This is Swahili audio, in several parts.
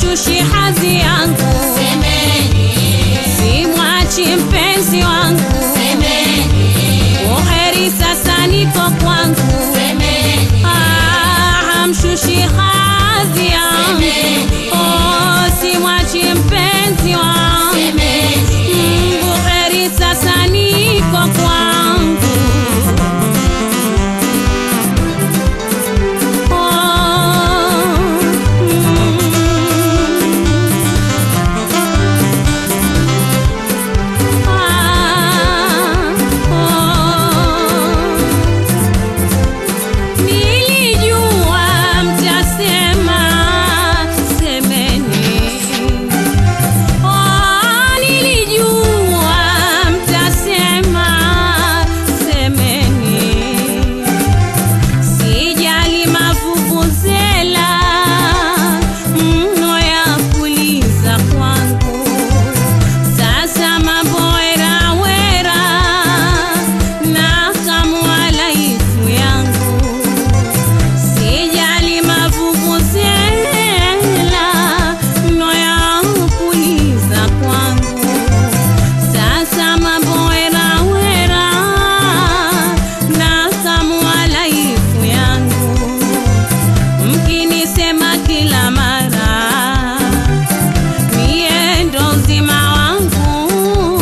hamshushi hadhi yangu, simwachi mpenzi wangu, uheri sasa niko kwangu, Ah, hamshushi hadhi yangu, oh, simwachi mpenzi wangu, Mm, uheri sasa niko kwangu. Nilijua mtasema semeni, oh, nilijua mtasema semeni Sijali mavuvuzela mno ya kuliza kwangu, sasa mambo wera wera na kamwa laifu yangu. Sijali mavuvuzela mno ya kuliza kwangu, sasa mambo wera wera na kamwa laifu yangu mkinisema kila mara mie ndo uzima wangu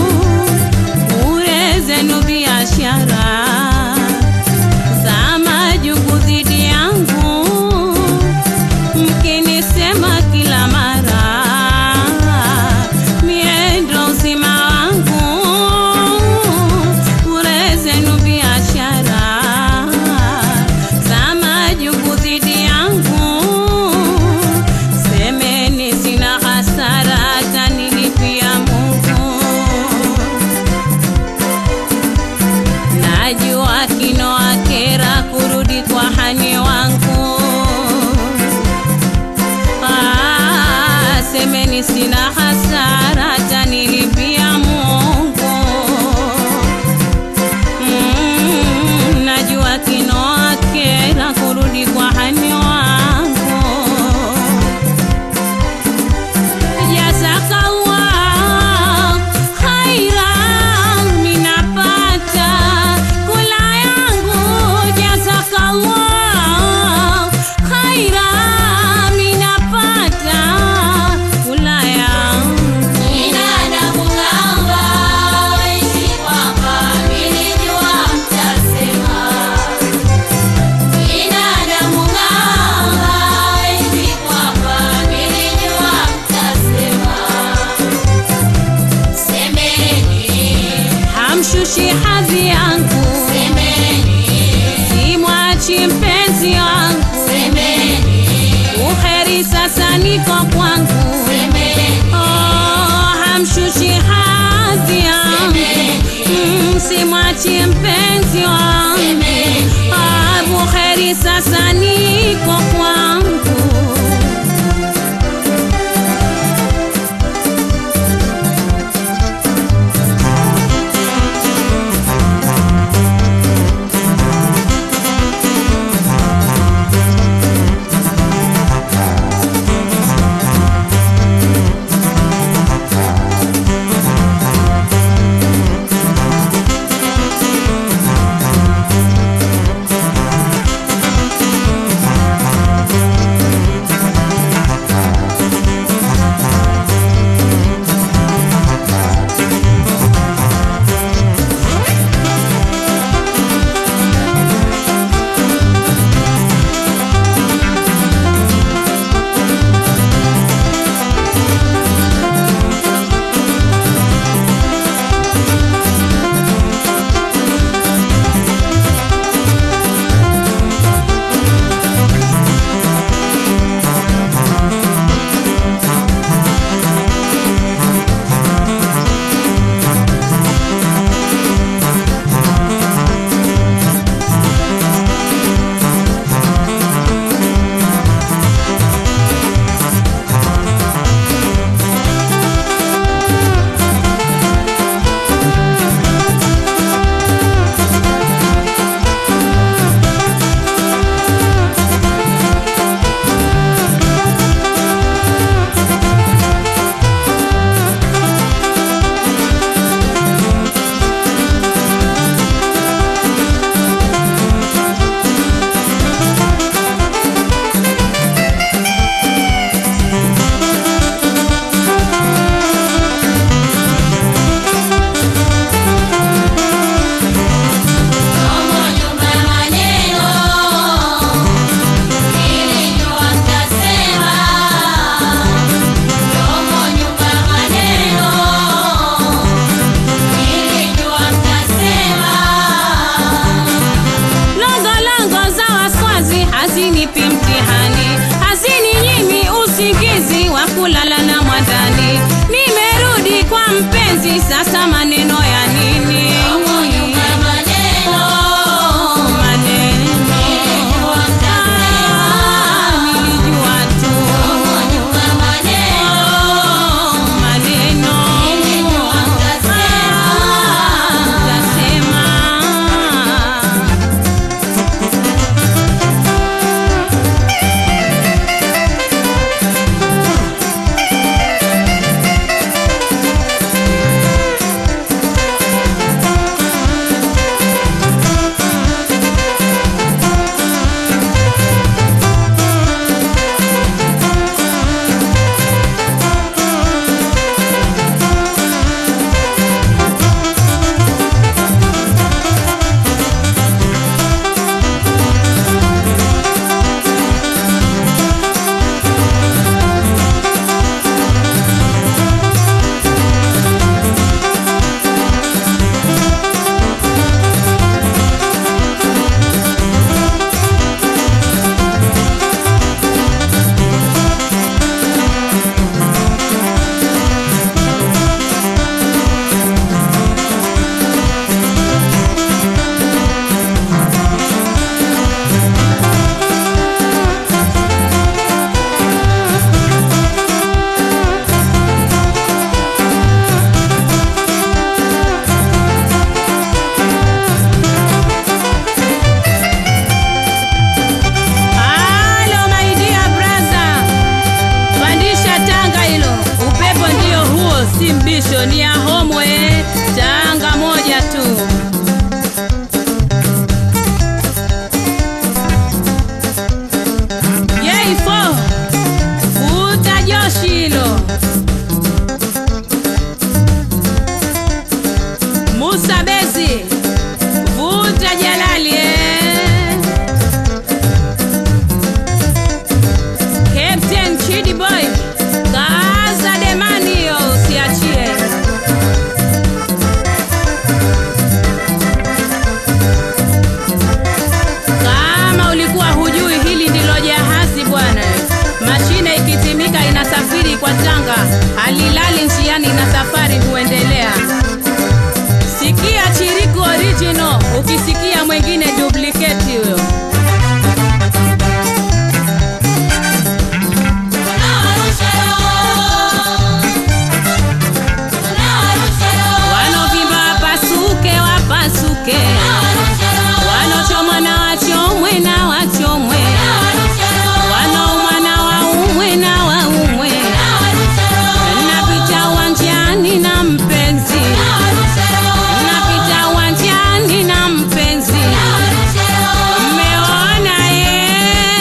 bure zenu biashara za majuku dhidi yangu mkinisema kila mara mie ndo uzima wangu bure zenu biashara za majuku dhidi yangu semeni sina hasara tanilipia Mungu najua kino akera kurudi kwa hani wangu Ah, semeni sina hasara tanilipia Mungu Mm, najua kino akera kurudi kwa hani wangu Jazakallah khairan minapata kula yangu Jazakallah khairan minapata kula yangu hamshushi hadhi yangu simwachi mpenzi wangu uheri sasa niko kwangu oh, hamshushi hadhi yangu Mm, simwachi mpenzi wangu ah, buheri sasa niko kwangu kwa ndani. Nimerudi kwa mpenzi, sasa maneno ya nini? Oh, maneno. Ah, nilijua tu. Oh, maneno. Ah, utasema. Halo my dear brother, pandisha tanga hilo, upepo ndio huo, si mbisho, ni ya homwe, tanga moja tu. Yei fo, vuta joshi hilo. Musa Bezi, vuta Jalali eh. Captain Chidi Boy, kaza demani hiyo usiachie. Kama ulikuwa hujui hili ndilo jahazi bwana. Mashine ikitimika inasafiri kwa tanga, halilali njiani na safari huendelea. Sikia Chiriku original, ukisikia mwingine duplicate huyo. Wanovimba wapasuke, wapasuke, wanochomwa na wachomwe na wachomwe, wanaumwa na waumwe na waumwe. Napita uwanjani na mpenzi, napita uwanjani na mpenzi, mmeona ye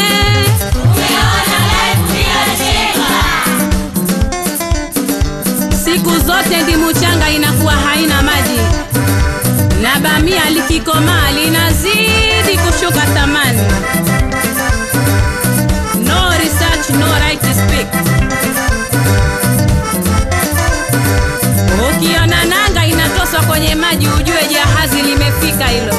Siku zote ndimu changa inakuwa haina maji, na bamia likikomaa linazidi kushuka thamani. No research, no right to speak. Ukiona nanga inatoswa kwenye maji, ujue jahazi limefika hilo.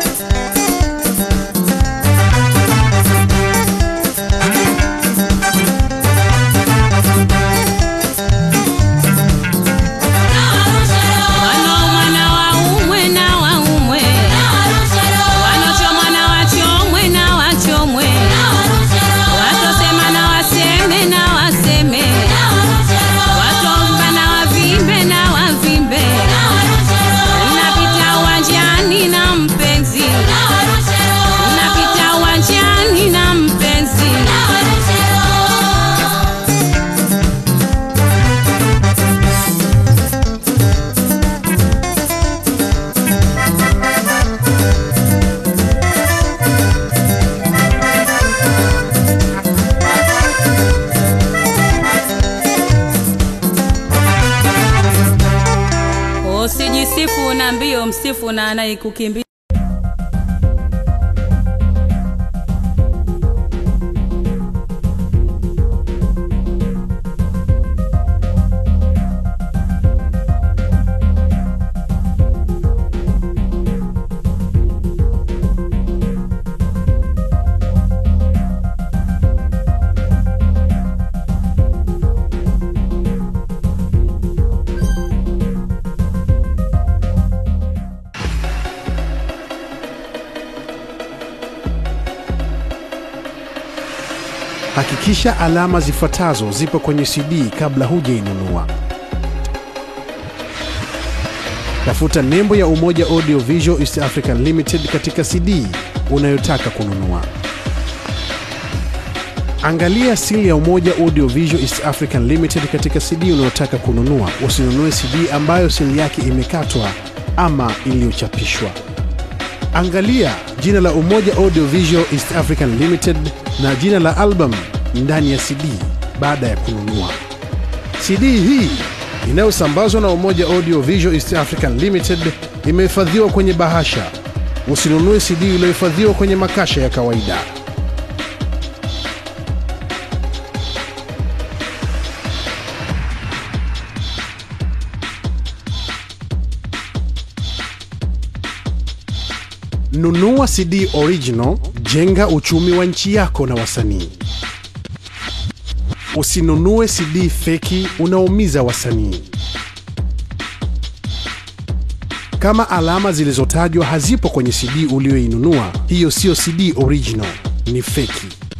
Wanaumwa na waumwe na waumwe, wanochomwa na wachomwe na wachomwe, watosema na waseme na waseme, watomba na wavimbe na wavimbe. Napita uwanjani na mpenzi, napita uwanjani na mpenzi. Usijisifu na mbio, msifu na anayekukimbia. Hakikisha alama zifuatazo zipo kwenye CD kabla hujainunua. Tafuta nembo ya Umoja Audio Visual East African Limited katika CD unayotaka kununua. Angalia sili ya Umoja Audio Visual East African Limited katika CD unayotaka kununua. Usinunue CD ambayo sili yake imekatwa ama iliyochapishwa. Angalia jina la Umoja Audio Visual East African Limited na jina la album ndani ya CD baada ya kununua. CD hii inayosambazwa na Umoja Audio Visual East African Limited imehifadhiwa kwenye bahasha. Usinunue CD iliyohifadhiwa kwenye makasha ya kawaida. Nunua CD original, jenga uchumi wa nchi yako na wasanii. Usinunue CD feki, unaumiza wasanii. Kama alama zilizotajwa hazipo kwenye CD uliyoinunua, hiyo siyo CD original, ni feki.